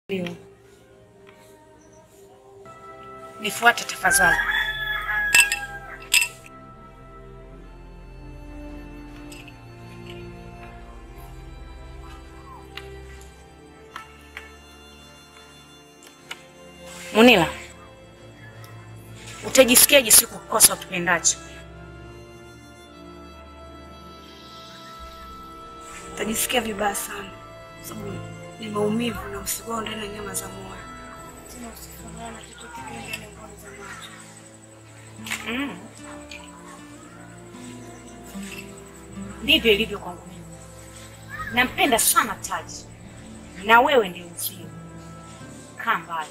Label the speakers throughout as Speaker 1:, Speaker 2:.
Speaker 1: Ndio. Nifuate tafadhali. Munila, utajisikiaje siku kukosa ukipendacho?
Speaker 2: Tajisikia vibaya sana sababu ni maumivu na usigao ndani ya nyama za moyo. Tena usifanana na kitu kingine ndani ya ngoni za macho.
Speaker 1: Mm. Ndivyo ilivyo kwangu mimi. Nampenda sana Taji, na wewe ndio uzio. Kaa mbali.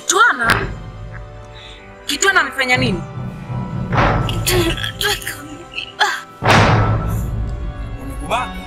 Speaker 3: Kitwana? Kitwana amefanya nini?
Speaker 4: Umekubali?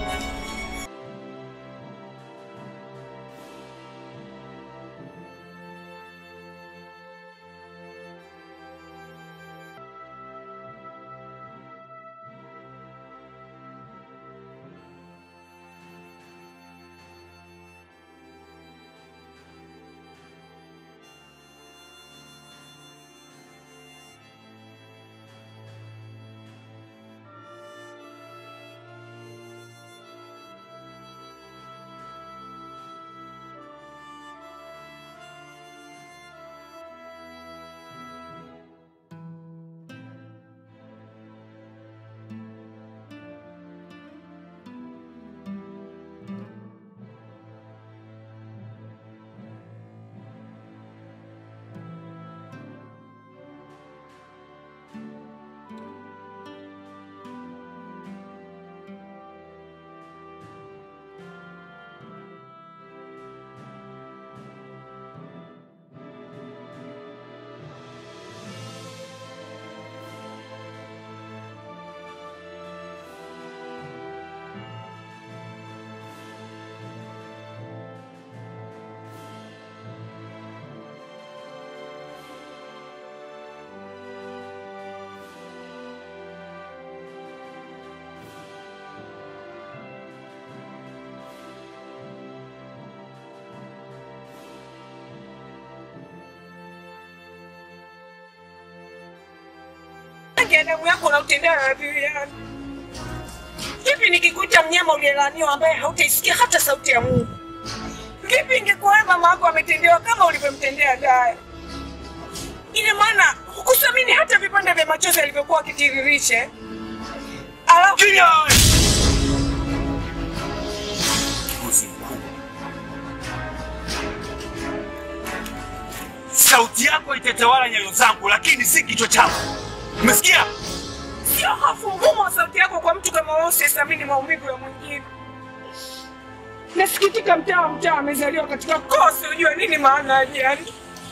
Speaker 3: rangi ya damu yako unautendea na Biriani. Vipi nikikuita mnyama uliyelaaniwa ambaye hautaisikia hata sauti ya Mungu? Vipi ingekuwa wewe mama yako ametendewa kama ulivyomtendea Daya? Ina maana hukusamini hata vipande vya machozi alivyokuwa akitiririsha. Alafu
Speaker 4: Kimya wewe! Mbuzi mkubwa. Sauti yako itatawala nyayo zangu, lakini si kichwa chako. Umesikia?
Speaker 3: sio hofu ngumu wa sauti yako kwa mtu kama wewe usiyethamini maumivu ya mwingine. Nasikitika, mtaa wa mtaa amezaliwa katika kosi, ujue nini maana ya ajali.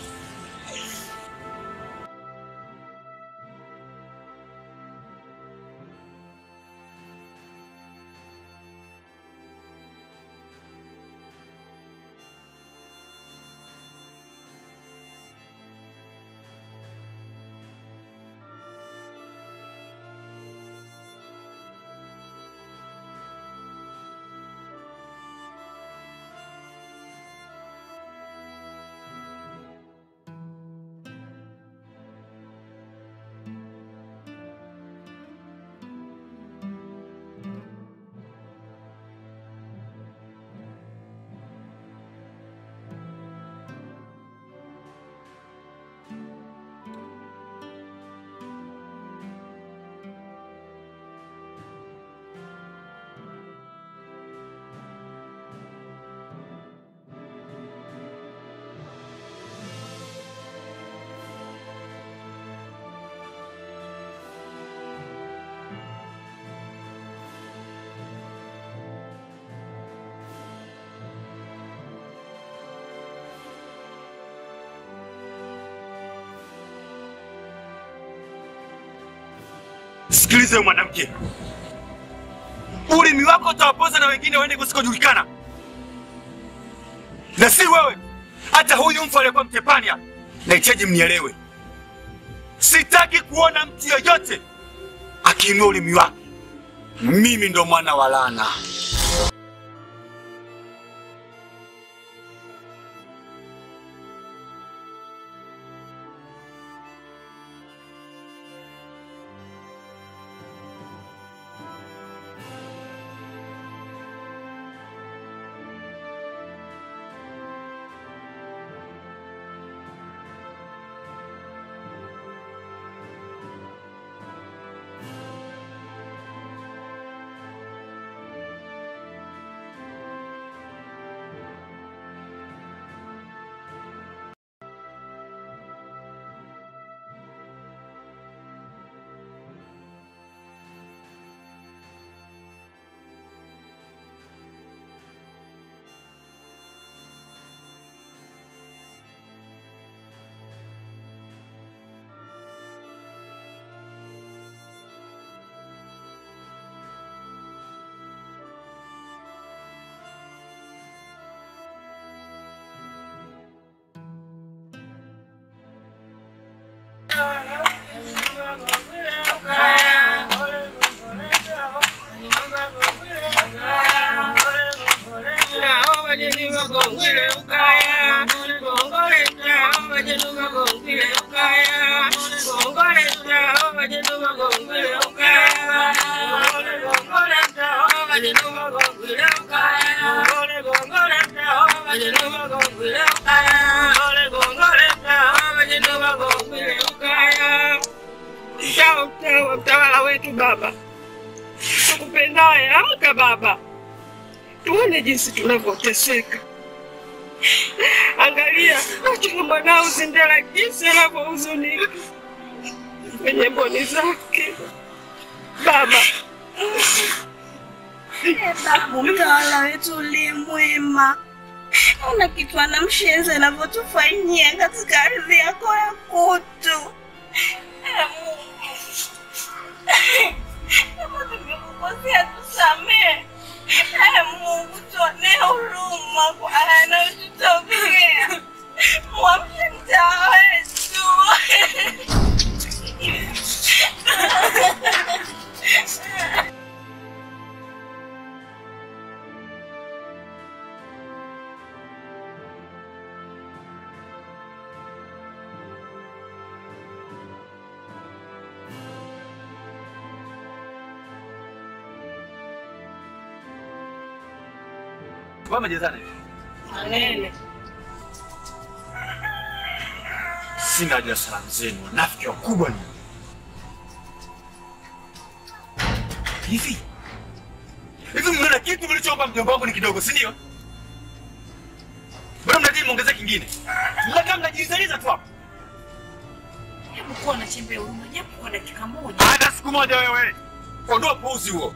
Speaker 4: Sikiliza wewe mwanamke, ulimi wako utawapoza na wengine waende kusikojulikana, na si wewe. Hata huyu mfu aliyekuwa Mtepania, nahitaji mnielewe. Sitaki kuona mtu yoyote akiinua ulimi wake. Mimi ndo mwana wa laana.
Speaker 3: wajenuka gongwile ukaya gongole tao wajenuka gongwile ukaya gongole tao wajenuka gongwile ukaya gongole gongole tao wajenuka gongwile ukaya gongole gongole tao wajenuka gongwile ukaya gongole gongole tao wajenuka gongwile ukaya Mtawa, mtawa, mtawala wetu baba, tukupendaye, amka baba, tuone jinsi tunavyoteseka. Angalia achuna mwanao Zindela jinsi anavyohuzunika kwenye mboni zake. Baba,
Speaker 2: Babu, mtawala wetu uliye mwema, una kitu anamshenzi anavyotufanyia katika ardhi yako ya kutu. Ee Mungu, kama tumekukosea tusamehe. Ee Mungu, tuonee huruma kwa haya yanayotutokea. Mwamshe mtawa wetu.
Speaker 4: Wamejezana hivi.
Speaker 3: manene
Speaker 4: Sina haja ya salamu zenu, wanafiki wakubwa ni hivi hivi. Mnaona kitu mlichompa mjomba wangu ni kidogo, si ndio? Bado mnadai muongeze kingine, mnakaa mnajizaliza tu hapo.
Speaker 1: Hebu kuwa na chembe ya huruma japo kwa dakika moja.
Speaker 4: Hata siku moja wewe, ondoa puuzi huo.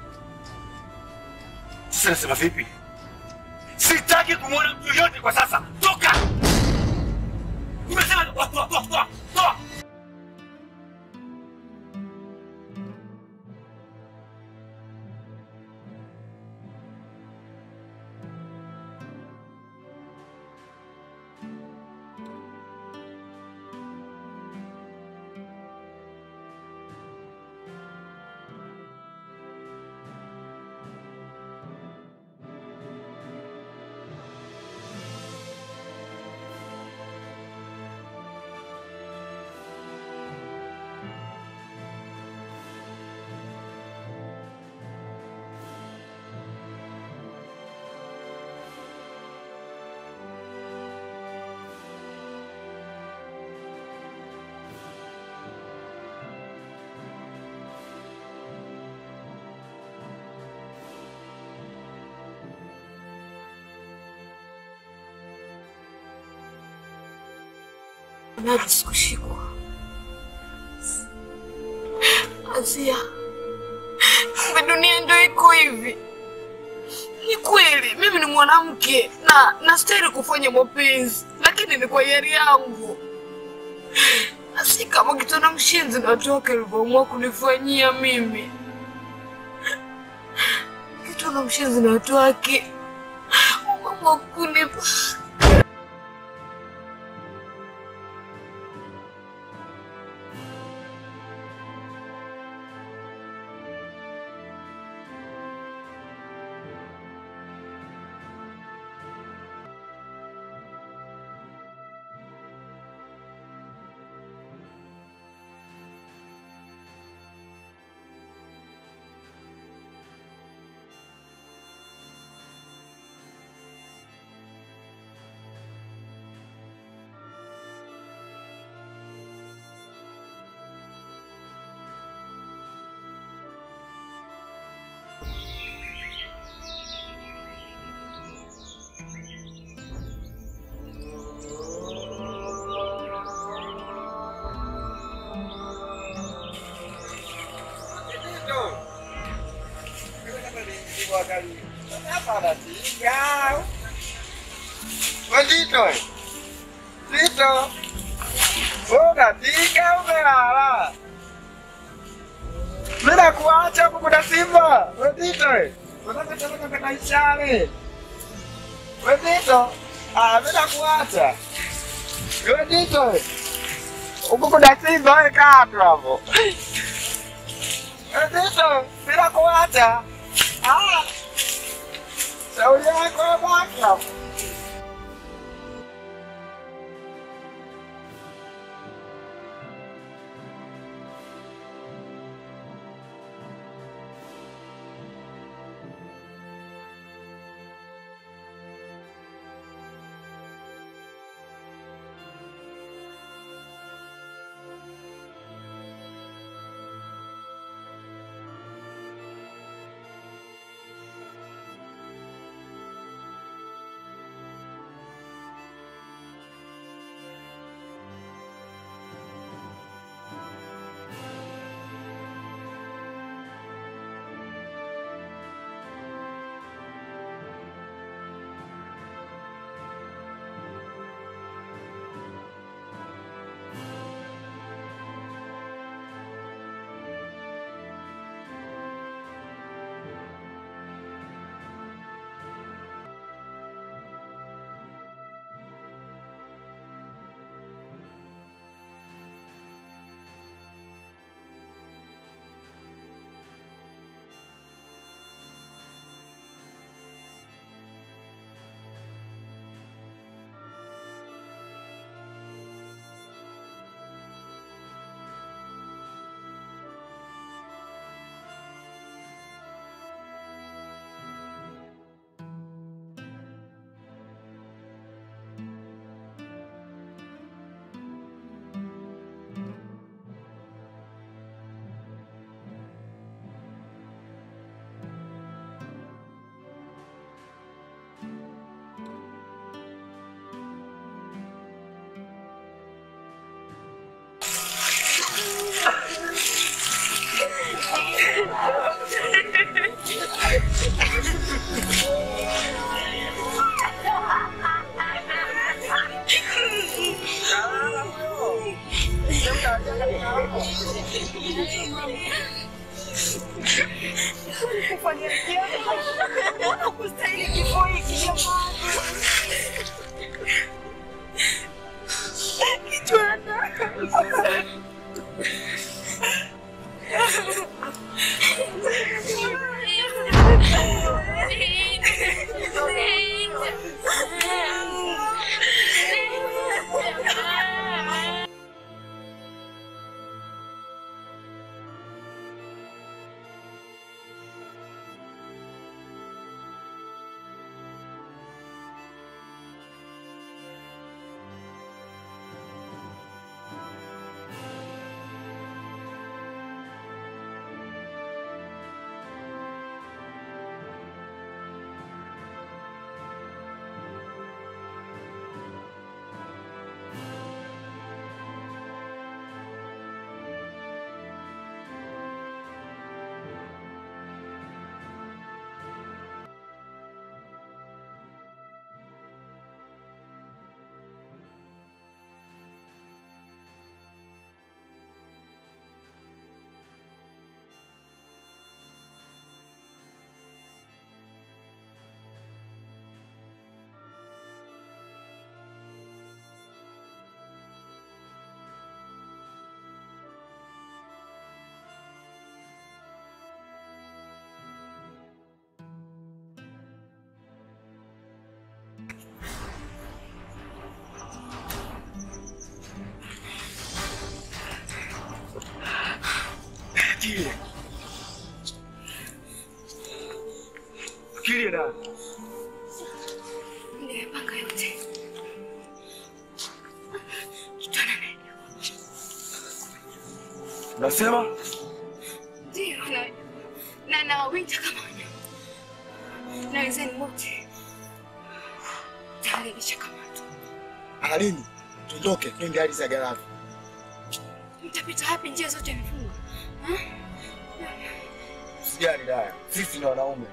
Speaker 4: Sasa nasema vipi? Sitaki kumwona mtu yoyote kwa sasa, toka! Nimesema toa, toa, toa, toa, toa!
Speaker 2: Najisi kushikwa. Azia, kumbe dunia ndio iko hivi. Ni kweli mimi ni mwanamke na nastahili kufanya mapenzi, lakini ni kwa hiari yangu, na si kama kitana mshenzi na watu wake alivyoamua kunifanyia mimi. Kitana mshenzi na watu wake wameamua kunipa
Speaker 5: Wendito, Tito, unatika umelala. Bila kuacha kukuta Simba. Wendito, unataka tena kwenda ishale. Wendito, ah, bila kuacha. Wendito, ukukuta Simba wewe kaa tu hapo. Wendito, bila kuacha. Ah. Shauri yako baki hapo.
Speaker 4: Akili. Akili na.
Speaker 2: Nimepanga yote. Kitana naye.
Speaker 4: Nasema
Speaker 2: Ndio na na nawawinda kama wanyama. Na wenzeni wote. Tayari nishakamatwa.
Speaker 5: Alini, tuondoke twende hali za garafu.
Speaker 2: Mtapita wapi? Njia zote imefungwa.
Speaker 5: Usijali daya, sisi ni wanaume.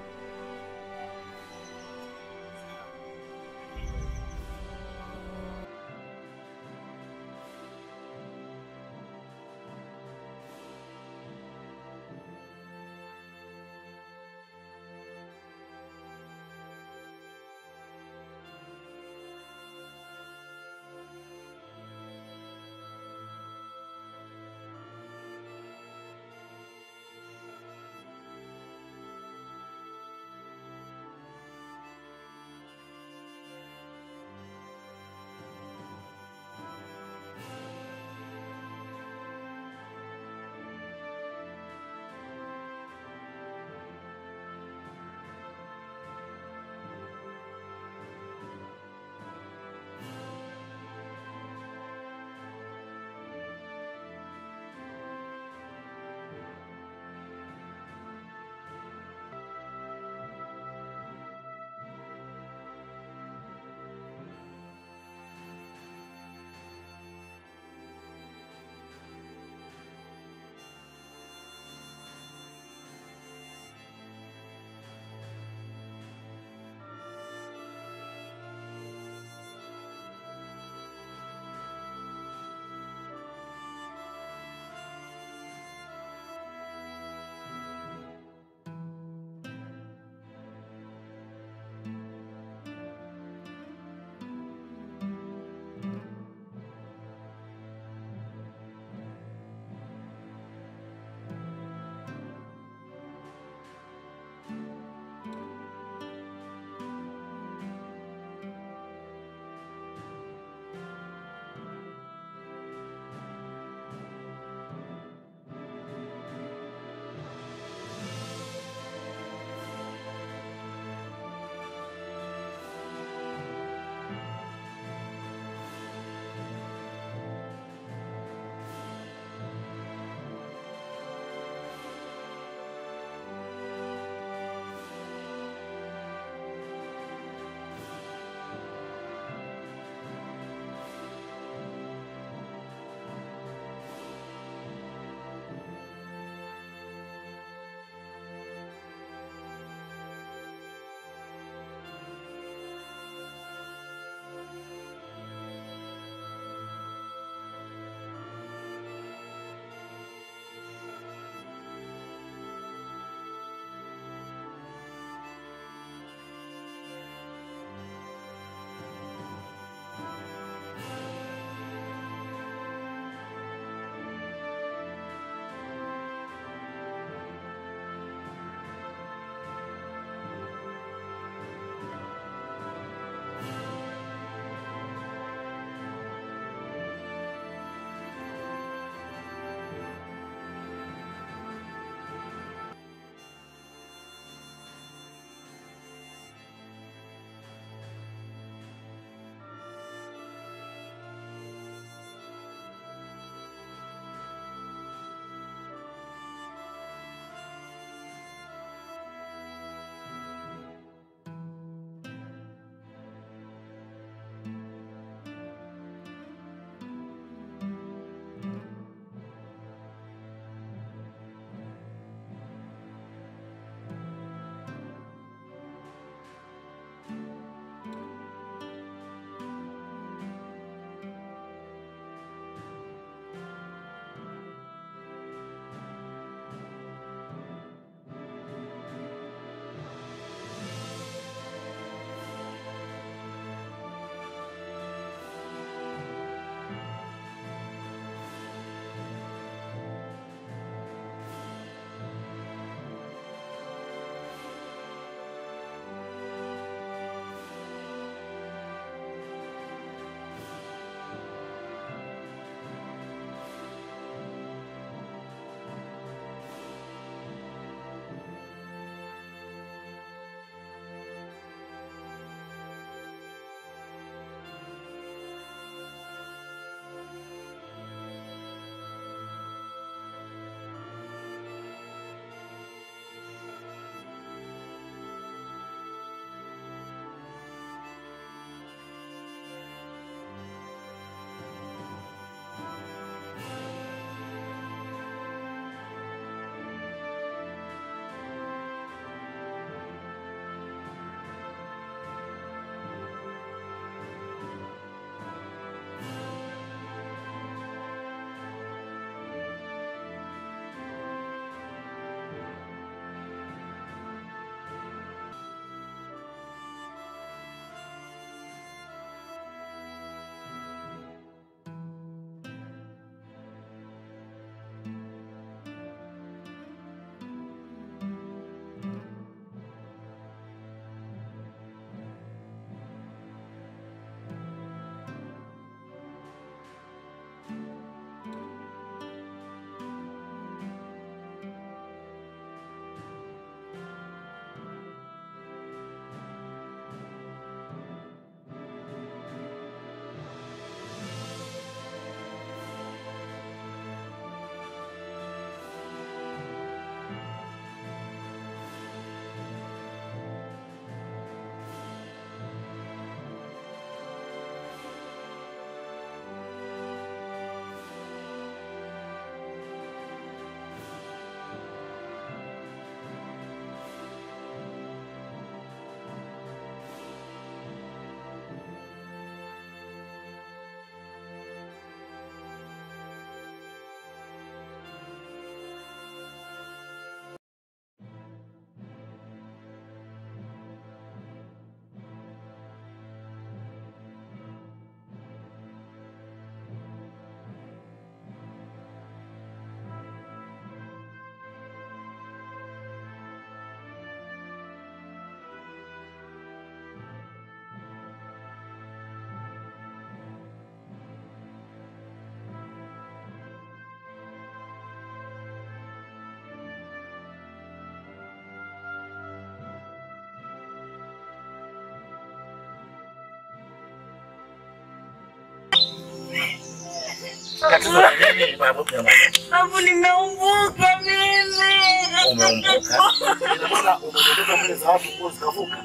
Speaker 5: Tatizo ni nini babu?
Speaker 2: Babu, nimeumbuka mimi.
Speaker 5: Umeumbuka? Ina maana umebeba mbele za watu nguo zikavuka.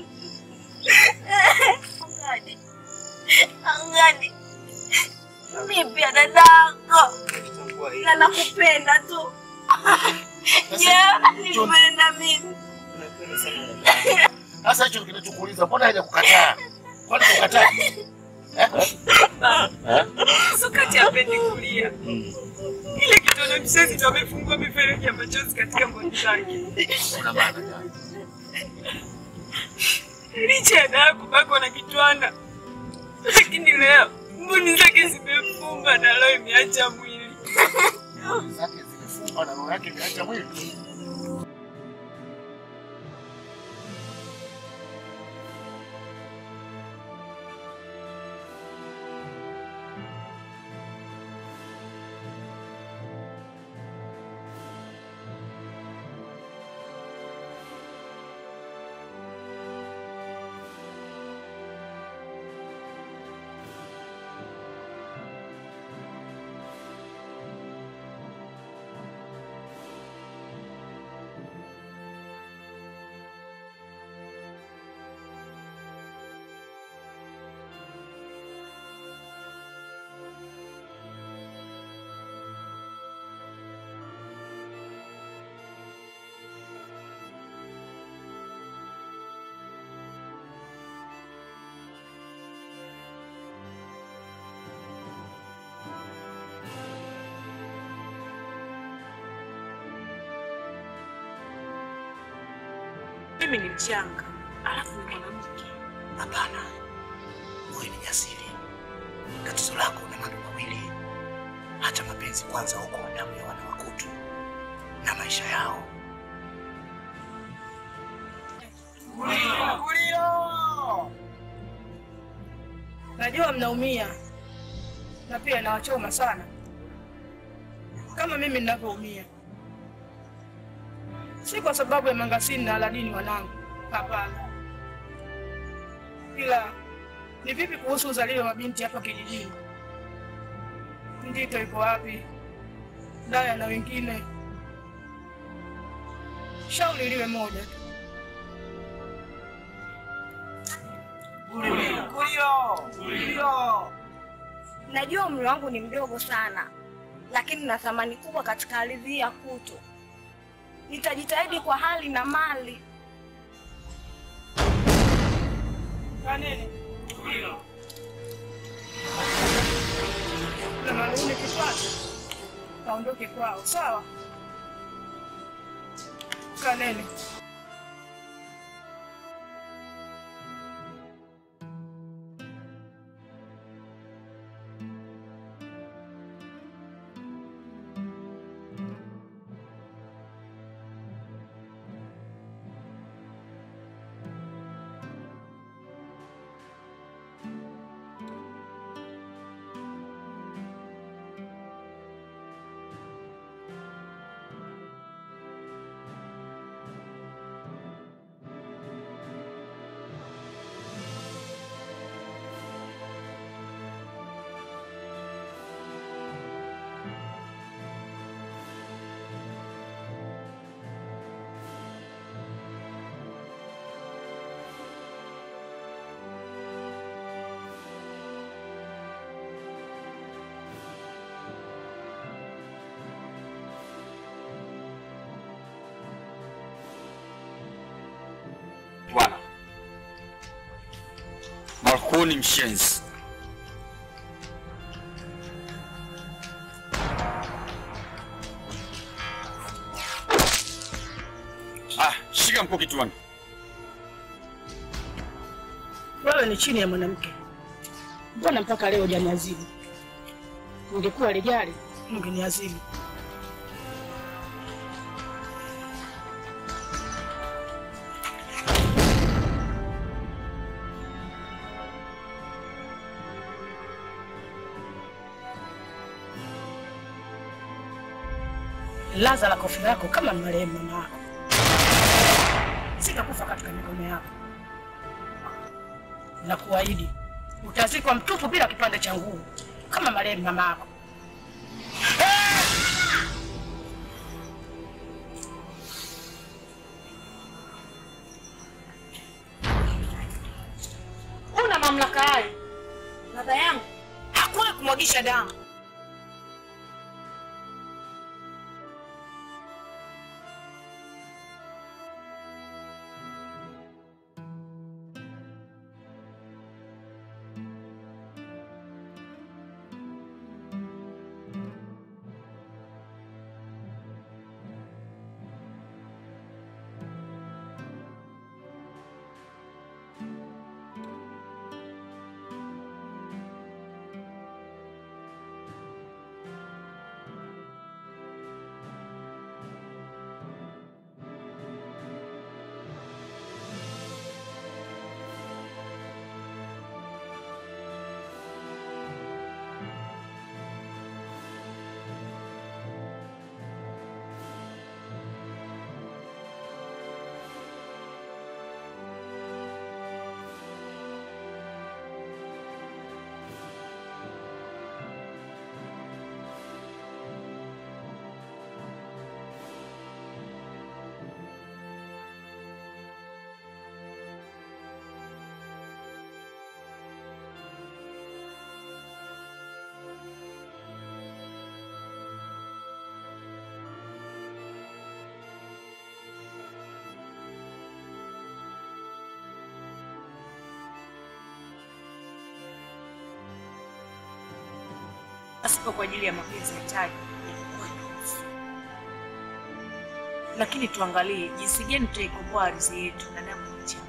Speaker 2: Angadi. Angadi. Mimi pia dadako. Na nakupenda tu. Je, nipenda mimi.
Speaker 5: Sasa hicho kinachokuuliza mbona hajakukataa? Kwani kukataa?
Speaker 3: Sukati hapendi kulia. Ile kitoto kisasi ndo amefungua mifereji ya machozi katika ngozi zake.
Speaker 5: Una maana gani?
Speaker 3: Licha ya dawa kubakwa na kitwana, lakini leo mboni zake zimefumba na leo imeacha mwili.
Speaker 5: Nguo zake zimefungwa na roho yake imeacha mwili.
Speaker 3: Mimi ni mchanga, alafu ni mwanamke.
Speaker 5: Hapana, wewe ni jasiri. Tatizo lako na mambo mawili, hata mapenzi kwanza huko damu ya wana wakutu na maisha yao.
Speaker 6: Najua mnaumia na pia nawachoma sana kama mimi ninavyoumia, si kwa sababu ya Mangasini na Aladini wanangu, hapana. Ila ni vipi kuhusu uzalio wa mabinti hapa kijijini? Ndito iko wapi? Daya na wengine, shauri liwe moja tu.
Speaker 7: Najua umri wangu ni mdogo sana, lakini na thamani kubwa katika ardhi hii ya Kutu. Nitajitahidi kwa hali na mali.
Speaker 6: Kanini? Na malume kipata kaondoke kwao, sawa? Kanene.
Speaker 4: Bwana Malkuni mshenzi, ah, shika mkuki kichwani.
Speaker 6: Wewe ni chini ya mwanamke, mbona mpaka leo hujaniadhibu? Ungekuwa lijali, ungeniadhibu. Laza la kofi lako kama marehemu mama yako, sitakufa katika mikono yako na kuahidi utazikwa mtupu bila kipande cha nguo kama marehemu mama yako.
Speaker 1: kumwagisha damu. Asipo kwa ajili ya mapenzi ya taji yalikuwa yanahusu. Lakini tuangalie jinsi gani tutaikomboa ardhi yetu na damu ya nchi.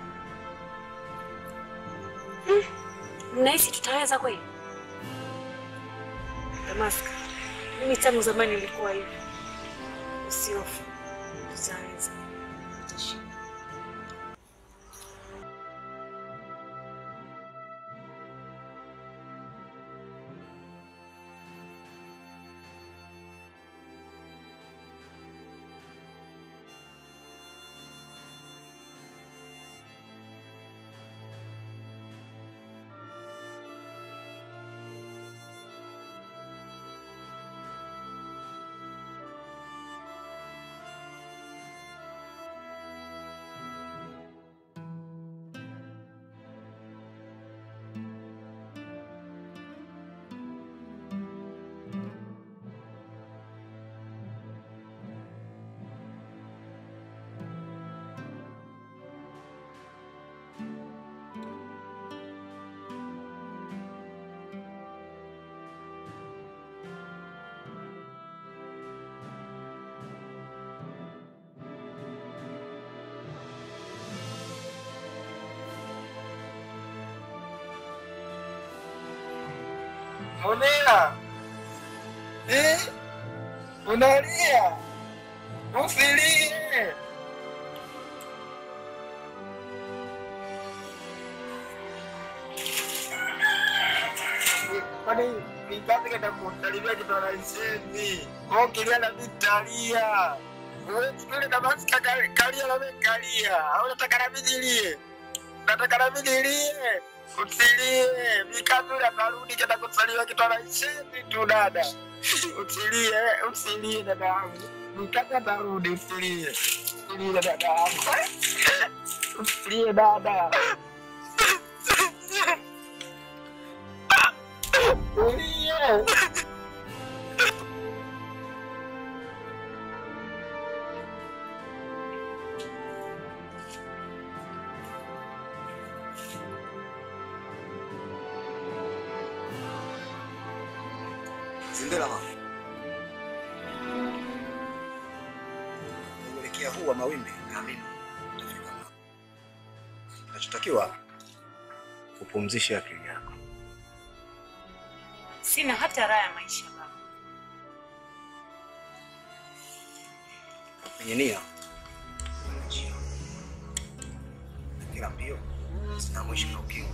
Speaker 2: Mnahisi tutaweza kweli? Damaska, mimi tangu zamani nilikuwa hivi. Usihofu, tutaweza. Tutashinda.
Speaker 5: Monela. Eh? Unalia? Usilie. Kwani nipate kata kusalimia kitu anaisemi. Kwa kilia na vitalia. Wewe kile kama sika kalia na mimi kalia. Au unataka na mimi nilie? Nataka na mimi nilie. Usilie, mikazuri atarudi kenda kusaliwa kitu anaisemi tu dada. Usilie, usilie dada yangu. Mikazi atarudi, usilie. Usilie dada yangu. Usilie dada. Usilie.
Speaker 8: Zindela mama. Uelekea huu wa mawimbi naamini utafika mama. Kinachotakiwa kupumzisha akili yako.
Speaker 1: Sina hata raha ya maisha baba.
Speaker 8: Penye nia kuna njia. Na kila mbio zina mwisho na ukingo.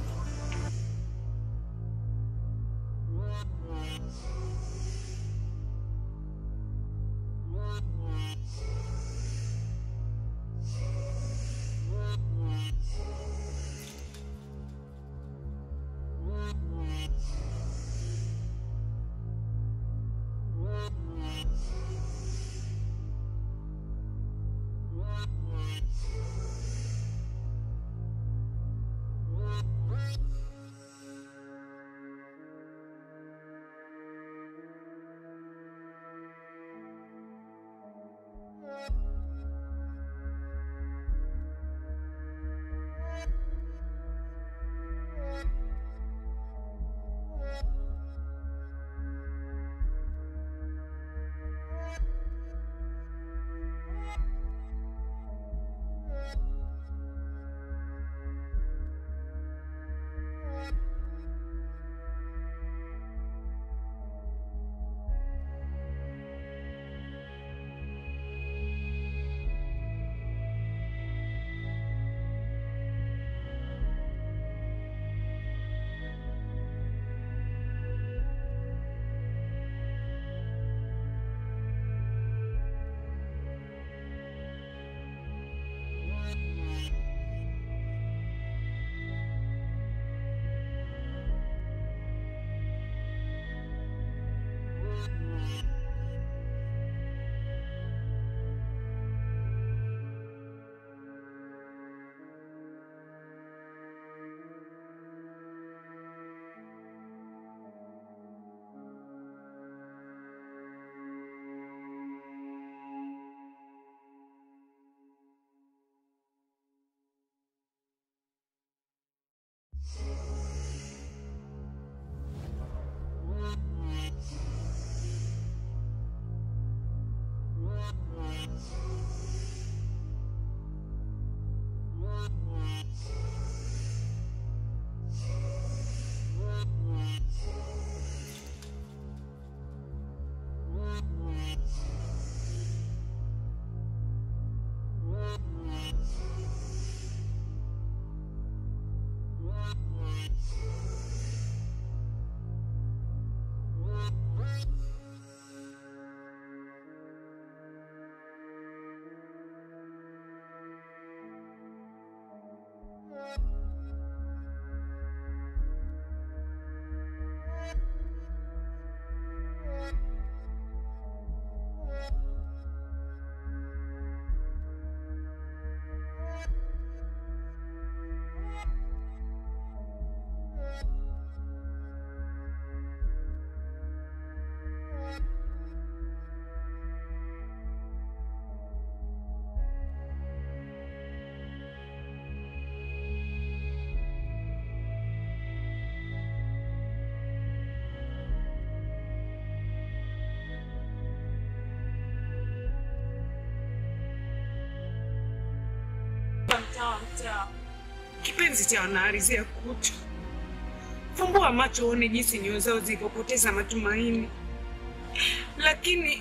Speaker 3: Mtawa, mtawa. Kipenzi cha wanaalizia kutu. Fumbua macho uone jinsi nyoyo zao zilivyopoteza matumaini, lakini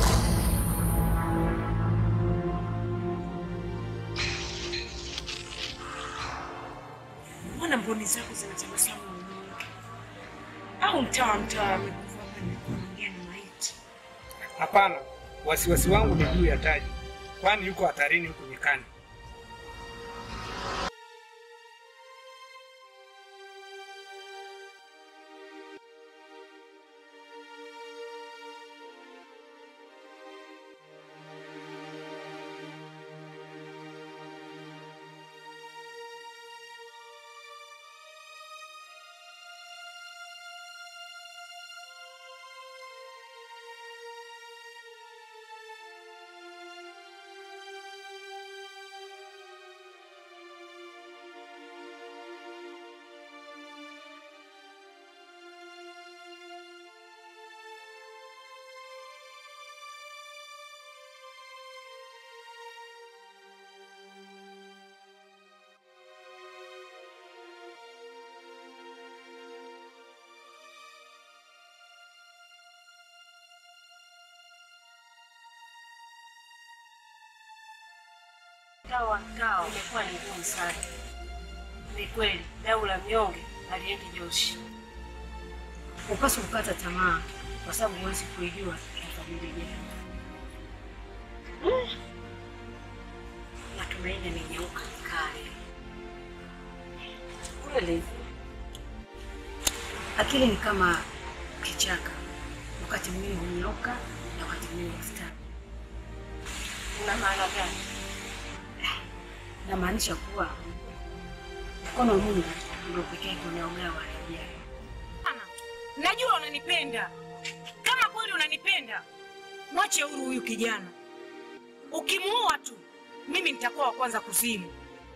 Speaker 3: mbona mboni zako zinatabasamu unyonge? Au mtawa mtawa amekufa hapa nikuongea na maiti?
Speaker 9: Hapana, wasiwasi wangu ni juu ya Taji, kwani yuko hatarini huku nyikani.
Speaker 1: Mtawa mtawa umekuwa ni ngumu sana. Ni kweli dau la mnyonge aliendi Joshi. Upaswa kukata tamaa kwa sababu huwezi kuijua ya familia yetu. Matumaini yamenyauka kale. Kweli akili ni kama kichaka, wakati mwingine hunyauka na wakati mwingine hustawi. Una maana gani? Namaanisha kuwa mkono wa Mungu ndio pekee unaogawa yajayo.
Speaker 3: Najua unanipenda. Kama kweli unanipenda, mwache huru huyu kijana. Ukimuoa tu, mimi nitakuwa wa kwanza kuzimu.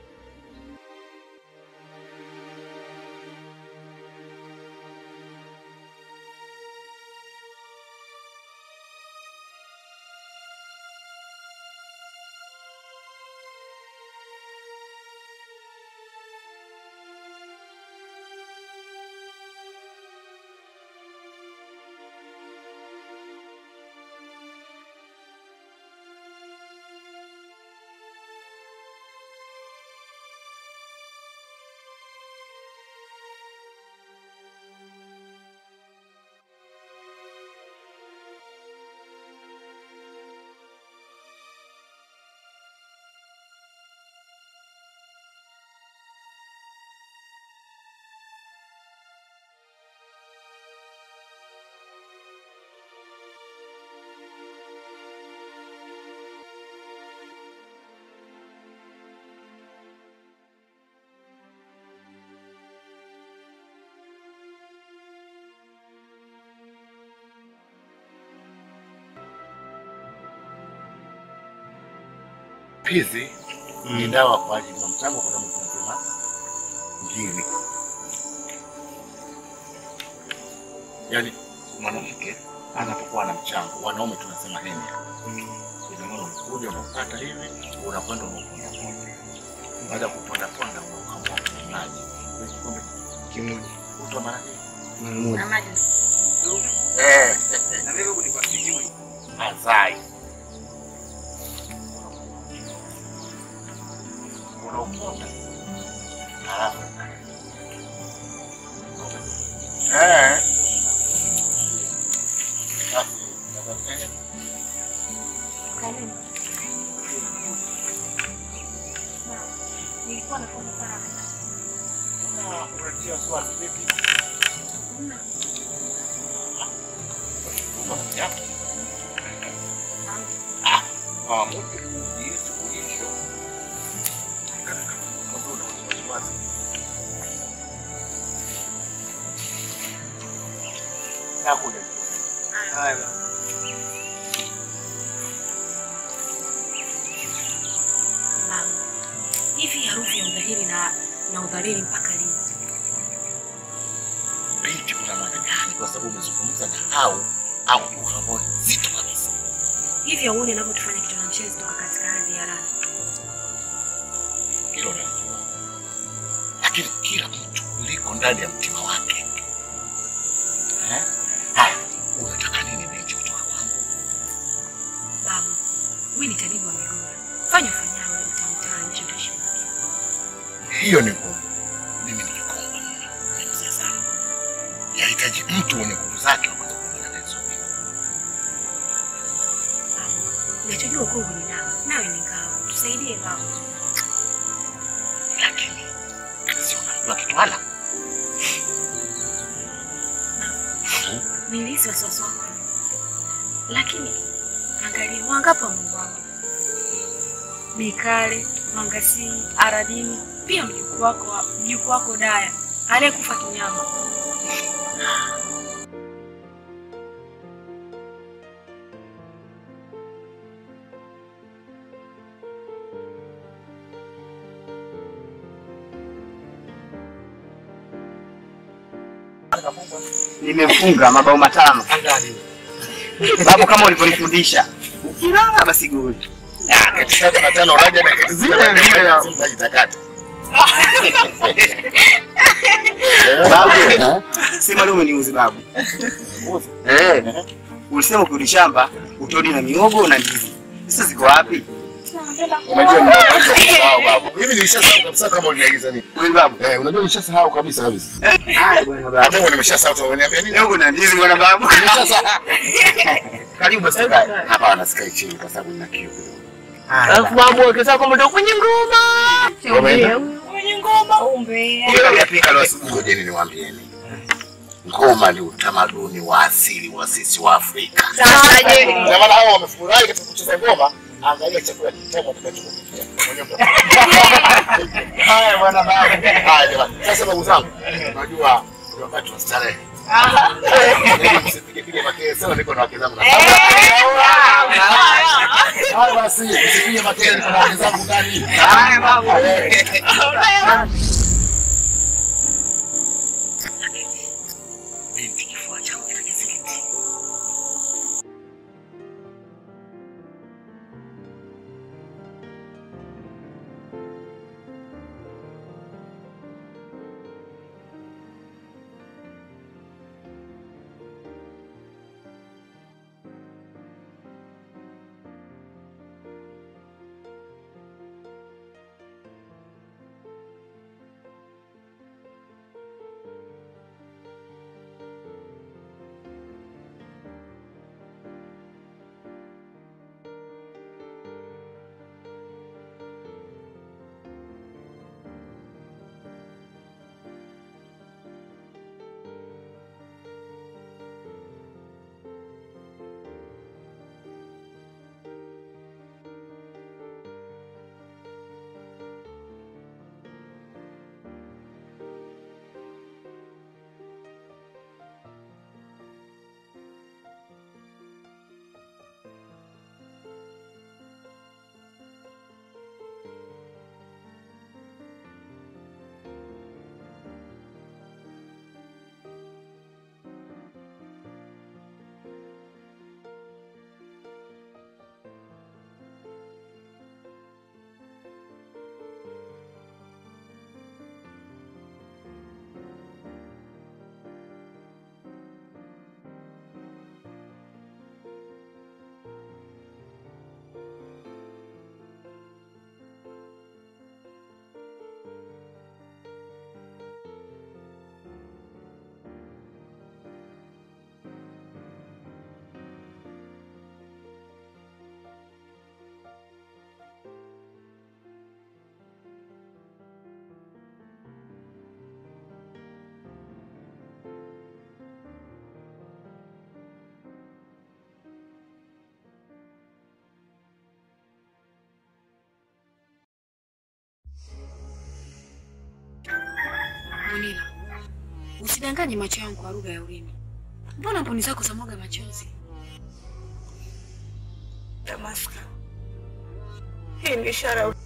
Speaker 10: Hizi ni dawa kwa ajili ya mchango kwa sababu tunasema ngiri. Yaani mwanamke anapokuwa na mchango, wanaume tunasema henia. Ina maana unakuja unapata hivi, unakwenda unaponda ponda. Baada ya kuponda ponda unakamua kwenye maji. Kwa kikombe kimoja. Utoa mara ngapi?
Speaker 1: Na maji
Speaker 10: Eh, na mimi huku nilikuwa sijui. Azai. Unauponda. Halafu. Eh. Basi, eh.
Speaker 1: nilikuwa nakuona sana.
Speaker 10: Una- unatia wasiwasi vipi? Ya. Ah, ah, mtu jinsi ulivyo. Kama kama una wasiwasi. Nakuja. Haya.
Speaker 1: Mama, hivi harufu ya udhahiri na na udhalili mpaka lini?
Speaker 10: Binti kuna maana gani? Kwa sababu umezungumza na hao au uhamoni zito kabisa.
Speaker 1: Hivi hauoni anavyotufanya kitu na mchezo toka katika ardhi ya raha?
Speaker 10: Hilo ndani ya mtima wake. Eh? Haya, unataka nini Necho kutoka kwangu?
Speaker 1: Babu, wewe ni tabibu wa migora. Fanya ufanyao ili mtamtaa nje utaishi wapi?
Speaker 10: Hiyo ni ngumu. Mimi ni kikongwe mno, ni mzee sana. Yahitaji mtu mwenye nguvu zake wa kuweza kuongea nazo mimi.
Speaker 1: Unachojua ukungu ni dawa, nawe ni ngao. Tusaidie babu.
Speaker 10: Lakini si unajua kitwala?
Speaker 1: Nilihisi wasiwasi wako, lakini angalia wangapi wameuawa: Mikale, Mangasii, Aradini, pia mjukuu wako mjukuu wako Daya aliyekufa kinyama.
Speaker 11: Nimefunga mabao matano babu, kama ulivyonifundisha. Ukilala basi goli.
Speaker 10: Ah, kati tatu na tano unaja na kati zile na zile na unajitakata.
Speaker 11: Babu, sema leo umeniuzi babu. Eh, ulisema ukirudi shamba utodi na miogo na ndizi. Sasa ziko wapi?
Speaker 10: Unajua nimesahau babu. Hivi nilishasahau kabisa kama uliniagiza nini.
Speaker 11: Kweli babu?
Speaker 10: Eh, unajua nilishasahau kabisa kabisa.
Speaker 11: Haya bwana babu.
Speaker 10: Hata wewe nimeshasahau tu unaniambia nini?
Speaker 11: Miogo na ndizi bwana babu.
Speaker 10: Nimeshasahau. Karibu basi tukae. Hapa wanasikai chini kwa sababu nina kiu.
Speaker 11: Alafu babu akisema kwamba ndio kwenye ngoma.
Speaker 10: Umeenda?
Speaker 7: Kwenye ngoma umbea.
Speaker 10: Hiyo yapika leo asubuhi. Ngojeni niwaambieni. Ngoma ni utamaduni wa asili wa sisi wa Afrika.
Speaker 7: Sasa je?
Speaker 10: Ndio maana hao wamefurahi katika kucheza ngoma. Angalia chakula kitamu tutakachokupikia. Mwenyewe
Speaker 11: Haya bwana babu.
Speaker 10: Haya jamani. Sasa babu zangu, unajua ni wakati wa starehe. Ili msipige pige makele sana niko na wake zangu. Haya basi, msipige makele niko na wake zangu ndani.
Speaker 11: Haya babu.
Speaker 10: Binti kifua changu kina kizingiti.
Speaker 1: Munila, usidanganye macho yangu kwa lugha ya ulimi. Mbona mboni zako za mwaga machozi?
Speaker 2: Damaska, hii ni ishara ya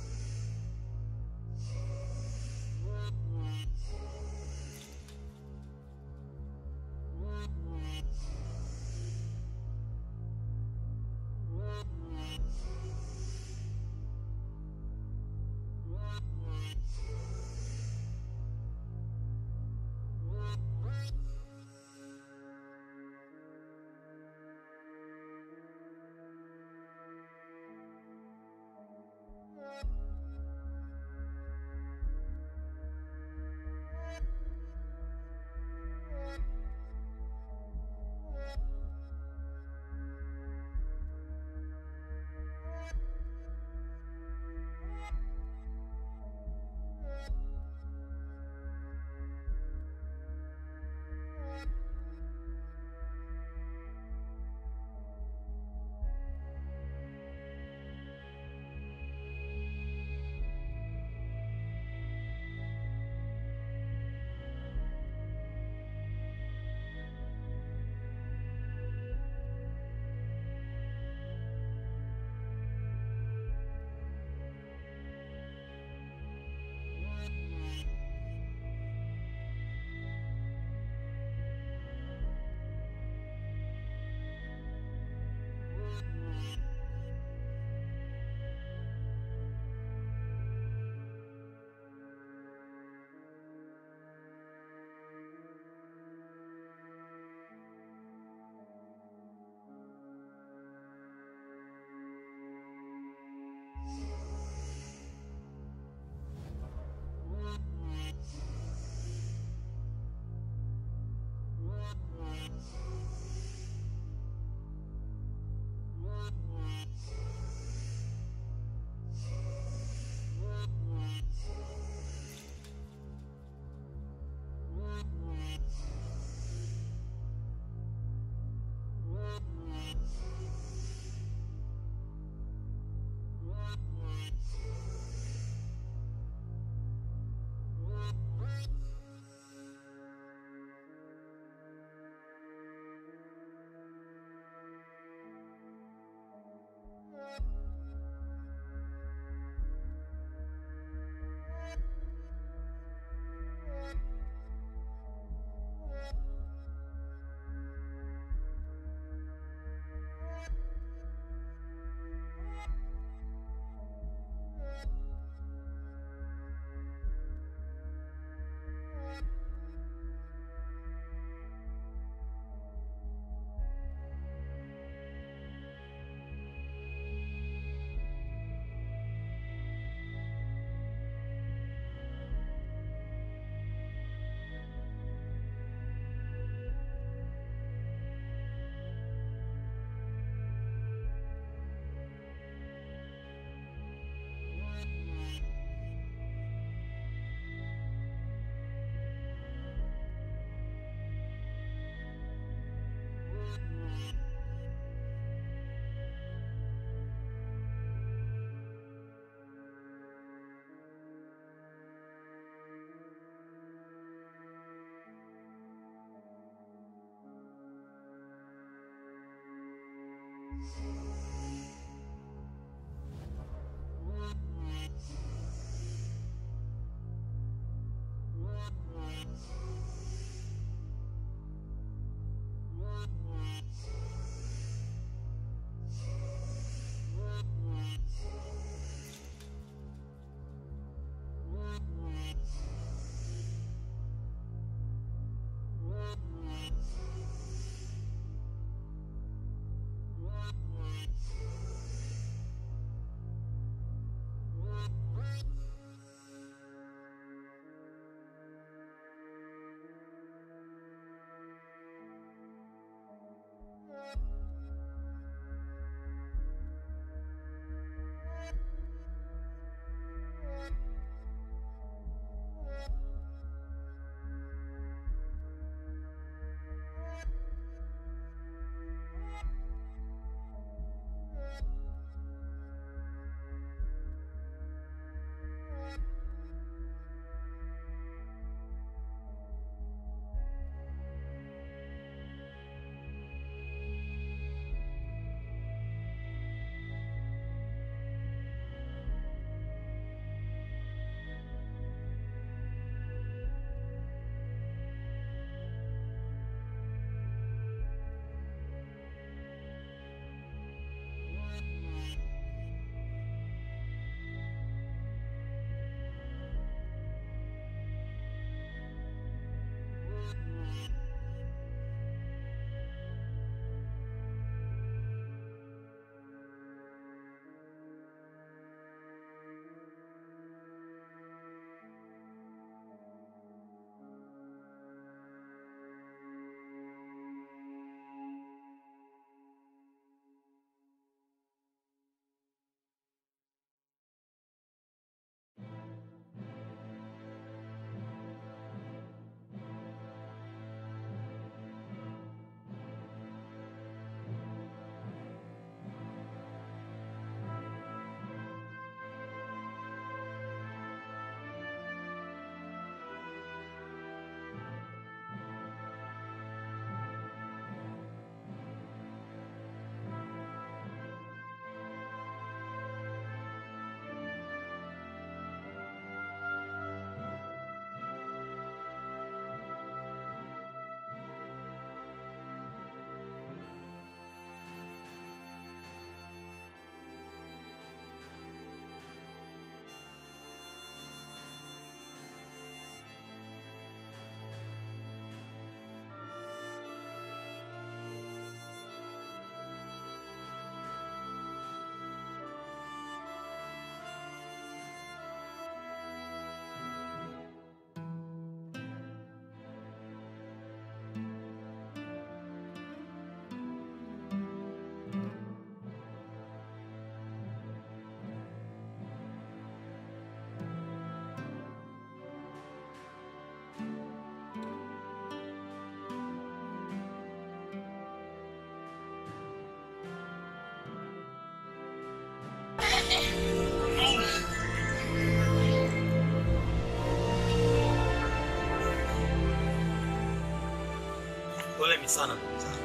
Speaker 12: Poleni sana ndugu zangu,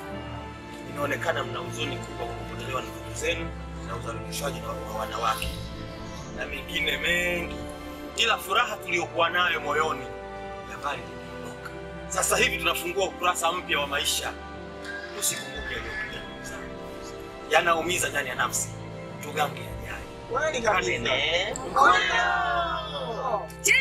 Speaker 12: inaonekana mna huzuni kubwa kwa kupotelewa na ndugu zenu na udhalilishaji wa wa wanawake na mengine mengi, ila furaha tuliyokuwa nayo moyoni ya mbali imeondoka. Sasa hivi tunafungua ukurasa mpya wa maisha. Tusikumbuke yaliyopita, ndugu zangu, yanaumiza ndani ya nafsi, tugange yajayo.
Speaker 3: Kweli kabisa.
Speaker 12: Manene.
Speaker 3: Ngoja.
Speaker 7: Je,